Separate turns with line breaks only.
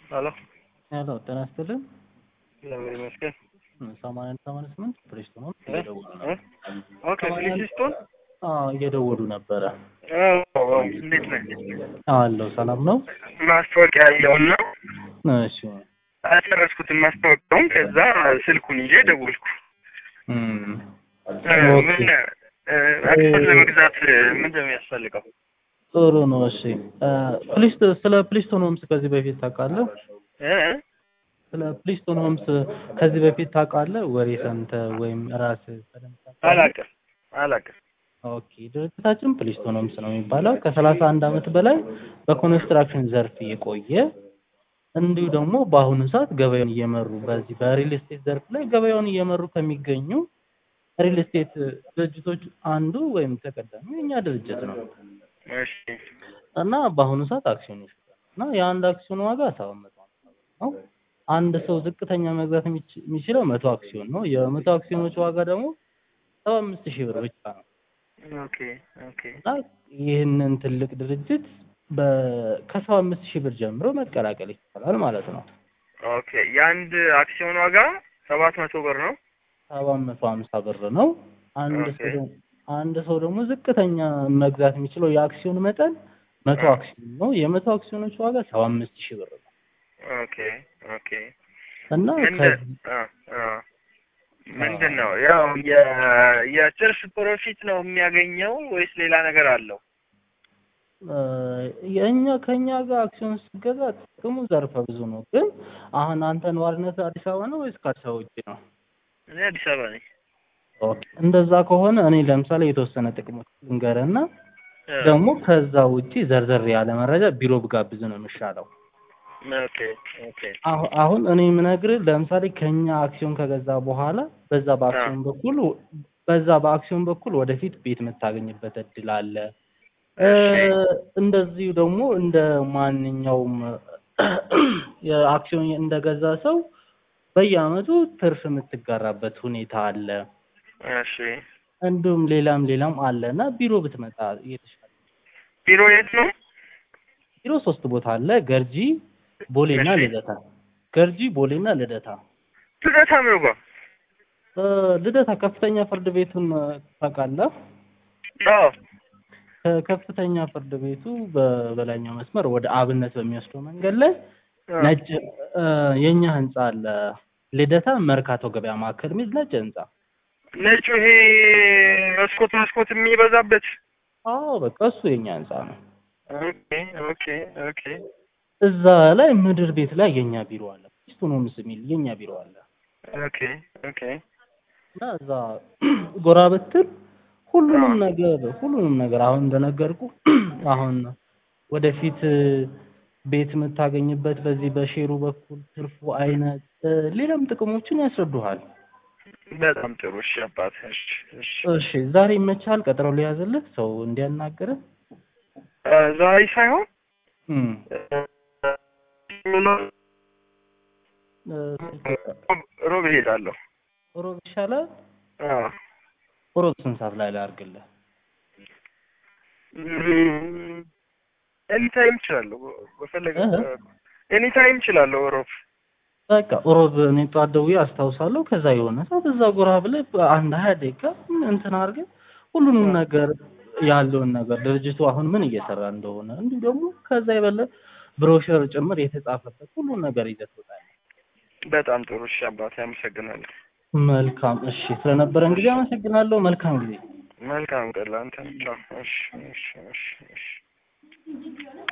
ሄሎ
ሄሎ ጤና ይስጥልን።
እግዚአብሔር ይመስገን።
ሰማንያ አንድ ሰማንያ ስምንት ፕሪስቶን ነው
እ?
እየደወሉ ነው።
እ? ኦኬ ፍሊክስቶን
አዎ እየደወሉ ነበረ።
እንዴት ነህ?
አለው ሰላም ነው።
ማስታወቂያ ያየውና
እሺ
አልጨረስኩትም ማስታወቂያውን። ከዛ ስልኩን ይዤ ደወልኩ።
እም፣
እ፣
ኦኬ።
ምን እ፣ አክሰስ ለመግዛት ምንድን ነው የሚያስፈልገው?
ጥሩ ነው። እሺ እ፣ ፕሊስቶ ስለ ፕሊስቶን ሆምስ ከዚህ በፊት ታውቃለህ?
እ?
ስለ ፕሊስቶን ሆምስ ከዚህ በፊት ታውቃለህ? ወሬ ሰምተህ ወይም ራስህ በደንብ ታውቃለህ?
አላውቅም አላውቅም።
ኦኬ ድርጅታችን ፕሊስቶን ሆምስ ነው የሚባለው ከሰላሳ አንድ ዓመት በላይ በኮንስትራክሽን ዘርፍ የቆየ እንዲሁ ደግሞ በአሁኑ ሰዓት ገበያውን እየመሩ በዚህ በሪል ስቴት ዘርፍ ላይ ገበያውን እየመሩ ከሚገኙ ሪል ስቴት ድርጅቶች አንዱ ወይም ተቀዳሚ የኛ ድርጅት ነው
እሺ
እና በአሁኑ ሰዓት አክሲዮን ይሸጣል እና የአንድ አክሲዮን ዋጋ ሰባት መቶ ሃምሳ ብር ነው። አንድ ሰው ዝቅተኛ መግዛት የሚች- የሚችለው መቶ አክሲዮን ነው። የመቶ አክሲዮኖች ዋጋ ደግሞ ሰባ አምስት ሺህ ብር ብቻ ነው።
ኦኬ ኦኬ
እና ይህንን ትልቅ ድርጅት በ- ከሰባ አምስት ሺህ ብር ጀምሮ መቀላቀል ይቻላል ማለት ነው።
ኦኬ የአንድ አክሲዮን ዋጋ ሰባት መቶ ብር ነው።
ሰባት መቶ ሀምሳ ብር ነው። አንድ
ኦኬ።
ሰው ደግሞ- አንድ ሰው ደግሞ ዝቅተኛ መግዛት የሚችለው የአክሲዮን መጠን መቶ
አ።
አክሲዮን ነው። የመቶ አክሲዮኖች ዋጋ ሰባ አምስት ሺህ ብር ነው
ኦኬ ኦኬ
እና
ምንድን
ከዚህ
አ አ ምንድን ነው ያው የ- የትርፍ ፕሮፊት ነው የሚያገኘው ወይስ ሌላ ነገር አለው?
እ፣ የእኛ ከእኛ ጋር አክሲዮን ስትገዛ ጥቅሙ ዘርፈ ብዙ ነው። ግን አሁን አንተ ነዋሪነት አዲስ አበባ ነው ወይስ ከአዲስ አበባ ውጭ ነው?
እኔ አዲስ አበባ ነኝ።
ኦኬ። እንደዛ ከሆነ እኔ ለምሳሌ የተወሰነ ጥቅሞች ልንገርህና
አ፣
ደግሞ ከዛ ውጪ ዘርዘር ያለ መረጃ ቢሮ ብጋብዝ ነው የሚሻለው።
ኦኬ ኦኬ
አሁ- አሁን እኔ የምነግርህ ለምሳሌ ከኛ አክሲዮን ከገዛ በኋላ በዛ በአክሲዮን በኩል በዛ በአክሲዮን በኩል ወደፊት ቤት የምታገኝበት እድል አለ። እ፣
እሺ።
እንደዚሁ ደግሞ እንደ ማንኛውም የአክሲዮን እንደገዛ ሰው በየአመቱ ትርፍ የምትጋራበት ሁኔታ አለ።
እሺ
እንዲሁም ሌላም ሌላም አለ እና ቢሮ ብትመጣ እየተሻለ
ቢሮ የት ነው?
ቢሮ ሶስት ቦታ አለ። ገርጂ፣ ቦሌና
እሺ።
ልደታ። ገርጂ፣ ቦሌና ልደታ።
ልደታ ምኑ ጋር?
እ፣ ልደታ ከፍተኛ ፍርድ ቤቱን እ፣ ታውቃለህ?
አዎ
ከከፍተኛ ፍርድ ቤቱ በበላይኛው መስመር ወደ አብነት በሚወስደው መንገድ ላይ
አ፣
ነጭ እ፣ የኛ ህንጻ አለ። ልደታ መርካቶ ገበያ ማዕከል የሚል ነጭ ህንጻ።
ነጩ ይሄ መስኮት መስኮት የሚበዛበት
አዎ በቃ እሱ የኛ ህንጻ ነው።
ኦኬ ኦኬ ኦኬ
እዛ ላይ ምድር ቤት ላይ የኛ ቢሮ አለ። ፒስቶን ሆምስ የሚል የኛ ቢሮ አለ
ኦኬ ኦኬ
እና እዛ ጎራ ብትል ሁሉንም
አዎ።
ነገር ሁሉንም ነገር አሁን እንደነገርኩ አሁን ወደፊት እ፣ ቤት የምታገኝበት በዚህ በሼሩ በኩል ትርፉ አይነት እ፣ ሌላም ጥቅሞችን ያስረዱሃል።
በጣም ጥሩ እሺ አባት እሺ እሺ
እሺ ዛሬ ይመቻል? ቀጠሮ ሊያዝልህ ሰው እንዲያናግርህ?
አ፣ ዛሬ ሳይሆን
እም
እ፣
እ፣
ሮብ እሄዳለሁ።
ሮብ ይሻላል?
አዎ
ሮብ ስንት ሰዓት ላይ ላድርግልህ?
ኤኒ ታይም እችላለሁ። በፈለገ
እህ።
ኤኒ ታይም እችላለሁ። ሮብ
በቃ ሮብ እኔ ጠዋት ደውዬ አስታውሳለሁ። ከዛ የሆነ ሰው በዛ ጎራ ብለህ አንድ ሀያ ደቂቃ እንትን አድርገህ ሁሉንም ነገር ያለውን ነገር ድርጅቱ አሁን ምን እየሰራ እንደሆነ እንዲሁ ደግሞ ከዛ የበለ ብሮሸር ጭምር የተጻፈበት ሁሉን ነገር ይዘህ ትወጣለህ።
በጣም ጥሩ እሺ አባቴ አመሰግናለሁ።
መልካም እሺ፣ ስለነበረን ጊዜ አመሰግናለሁ። መልካም ጊዜ።
መልካም ቀን ለአንተ። እሺ እሺ እሺ እሺ